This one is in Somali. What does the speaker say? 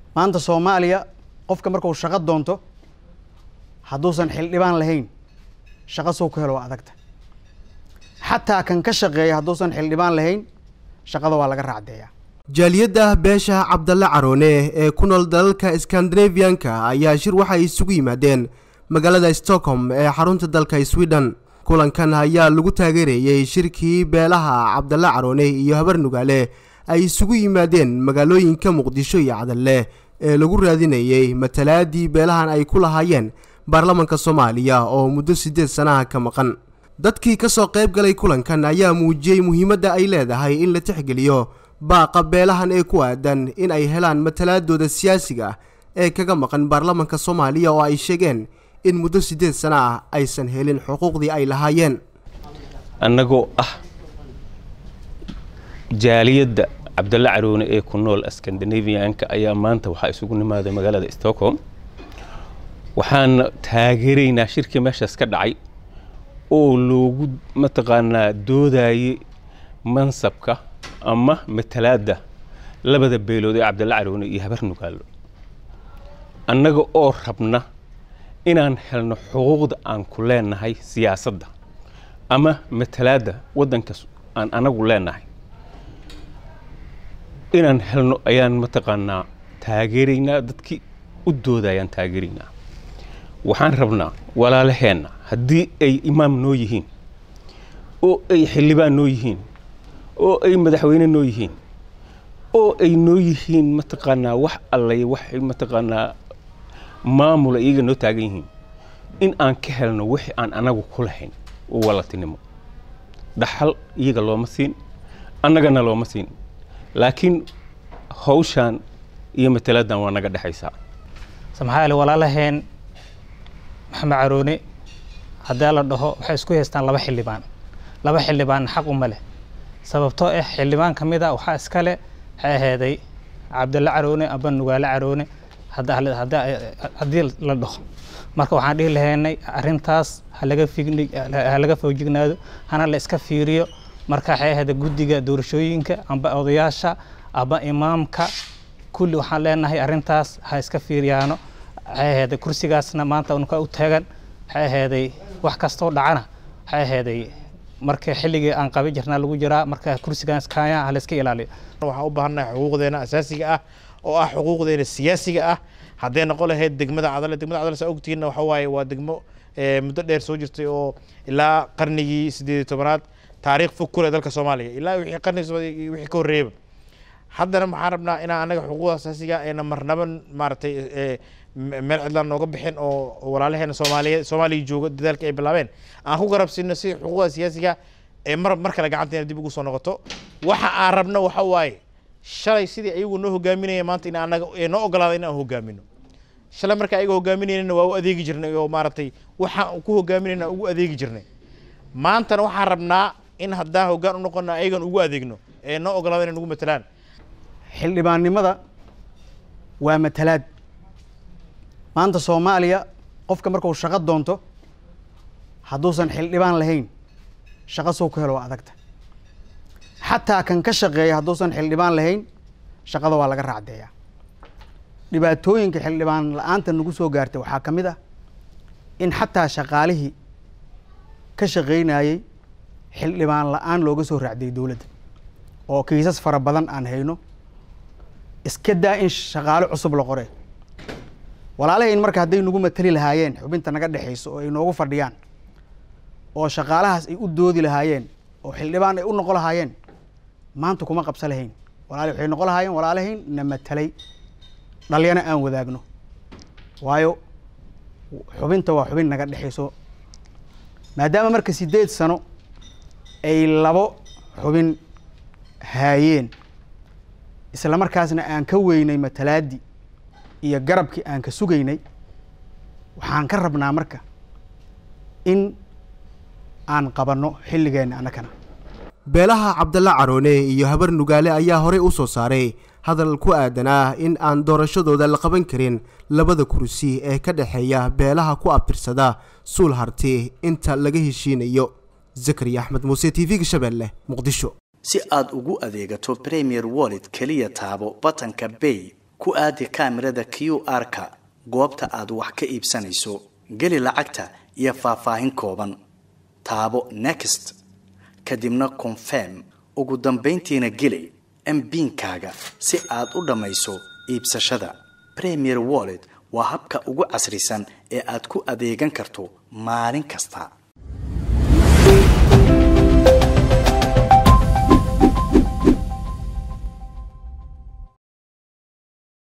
maanta soomaaliya qofka markuu shaqo doonto hadduusan xildhibaan lahayn shaqo soo ku helo waa adagta xataa kan ka shaqeeya hadduusan xildhibaan lahayn shaqada waa laga raacdeeyaa jaaliyadda beesha cabdalle caroone ee ku nool dalalka skandinaviyanka ayaa shir waxay isugu yimaadeen magaalada stockholm ee xarunta dalka sweden kulankan ayaa lagu taageerayey shirkii beelaha cabdalle caroone iyo habar nugaale ay isugu yimaadeen magaalooyinka muqdisho iyo cadalle ee lagu raadinayey matalaadii beelahan ay ku lahaayeen baarlamanka soomaaliya oo muddo siddeed sanaha ka maqan dadkii ka soo qayb galay kulankan ayaa muujiyey muhiimadda ay leedahay in la tixgeliyo baaqa beelahan ee ku aadan in ay helaan matalaadooda siyaasiga ah ee kaga maqan baarlamanka soomaaliya oo ay sheegeen in muddo siddeed sana ah aysan helin xuquuqdii ay lahaayeen annagoo ah jaaliyadda cabdalle caroone ee ku nool skandinaviyanka ayaa maanta waxaa isugu nimaaday magaalada stockholm waxaan taageeraynaa shirkii meeshaas ka dhacay oo loogu mataqaanaa doodayay mansabka ama matalaadda labada beelood ee cabdalle caroone iyo habar nugaalo annaga oo rabna inaan helno xuquuqda aan ku leenahay siyaasadda ama matalaadda waddankaas aan anagu leenahay inaan helno ayaan mataqaanaa taageeraynaa dadkii u doodayaan taageeraynaa waxaan rabnaa walaalaheenna haddii ay imaam noo yihiin oo ay xildhibaan noo yihiin oo ay madaxweyne noo yihiin oo ay noo yihiin mataqaanaa wax allay waxay mataqaanaa maamula iyaga noo taagan yihiin in aan ka helno wixii aan anagu ku lahayn oo walatinimo dhaxal iyaga looma siin annagana looma siin laakiin hawshaan iyo mataladan waa naga dhexaysaa maxaa walaalaheen maxamed caroone haddii la dhaho waxay isku haystaan laba xildhibaan laba xildhibaan xaq uma leh sababtoo ah xildhibaan ka mid a waxaa iskale waxay ahaaday cabdalle caroone aba nugaale caroone haddii la dhaho marka waxaan dhihi lahaynay arrintaas halaga halaga foojignaado hana la iska fiiriyo marka waxay ahayda guddiga doorashooyinka amba odayaasha aba imaamka kulli waxaan leenahay arrintaas ha iska fiiriyaano waxay ahayday kursigaasna maanta unka u taagan waxay ahayday wax kastoo dhacana waxay ahayday marka xilligii aan qabi jirnaa lagu jiraa marka kursigaas kaaya ha la iska ilaaliyo waxaan u baahannahay xuquuqdeena asaasiga ah oo ah xuquuqdeena siyaasiga ah hadday noqon lahayd degmada cadale degmada cadale saa ogtihiinna waxa waaye waa degmo muddo dheer soo jirtay oo ilaa qarnigii siddeed iyo tobanaad taariikh fog ku leh dalka soomaaliya ilaa wixii qarnigii wixii ka horreeyaba haddana waxaan rabnaa inaan anaga xuquuqda asaasiga ayna marnaba maaragtay meel cidlaan nooga bixin oo walaalaheena soomaaliyeed soomaaliya jooga dadaalka ay bilaabeen aan ku garabsiino si xuquuqda siyaasiga ee mar mar kale gacanteena dib ugu soo noqoto waxa aan rabno waxa waaye shalay sidii ayagu noo hogaaminaya maanta in anaga noo ogolaada in aan hogaamino shalay marka ayaga hogaaminaynana waa u adeegi jirnay oo maaragtay waxaan ku hogaaminayna ugu adeegi jirnay maantana waxaan rabnaa in haddaan hoggaan u noqono ayagan ugu adeegno ee noo ogolaada inay nagu matalaan xildhibaannimada waa matalaad maanta soomaaliya qofka markuu shaqo doonto hadduusan xildhibaan lahayn shaqo soo ku helo waa adagta xataa kan ka shaqeeya hadduusan xildhibaan lahayn shaqada waa laga raacdeeyaa dhibaatooyinka xildhibaan la-aanta nagu soo gaartay waxaa ka mid ah in xataa shaqaalihii ka shaqaynayey xildhibaan la-aan looga soo raacdiyay dowladda oo kiisas fara badan aan hayno iska daa in shaqaale cusub la qore walaalahayn marka hadday nagu matali lahaayeen xubinta naga dhexayso oo ay noogu fadhiyaan oo shaqaalahaas ay u doodi lahaayeen oo xildhibaan ay u noqon lahaayeen maanta kuma qabsa lahayn walaali waxay noqon lahaayeen walaalahayn na matalay dhalyana aan wadaagno waayo xubinta waa xubin naga dhexayso maadaama marka siddeed sano ay labo xubin haayeen isla markaasna aan ka weynay matalaaddii iyo garabkii aan ka sugaynay waxaan ka rabnaa marka in aan qabanno xilligeenna annakana beelaha cabdalle caroone iyo habar nugaale ayaa horey u soo saaray hadal ku aadanaa in aan doorashadooda la qaban karin labada kursi ee ka dhexeeya beelaha ku abtirsada suul harti inta laga heshiinayo zakariya axmed muuse t v-ga shabeelle muqdisho si aad ugu adeegato premier wallet keliya taabo batanka bay ku aadi kaamirada q r-ka goobta aad wax ka iibsanayso geli lacagta iyo faahfaahin kooban taabo next kadibna confirm ugu dambayntiina geli mbiinkaaga si aad u dhammayso iibsashada premier wallet waa habka ugu casrisan ee aad ku adeegan karto maalin kasta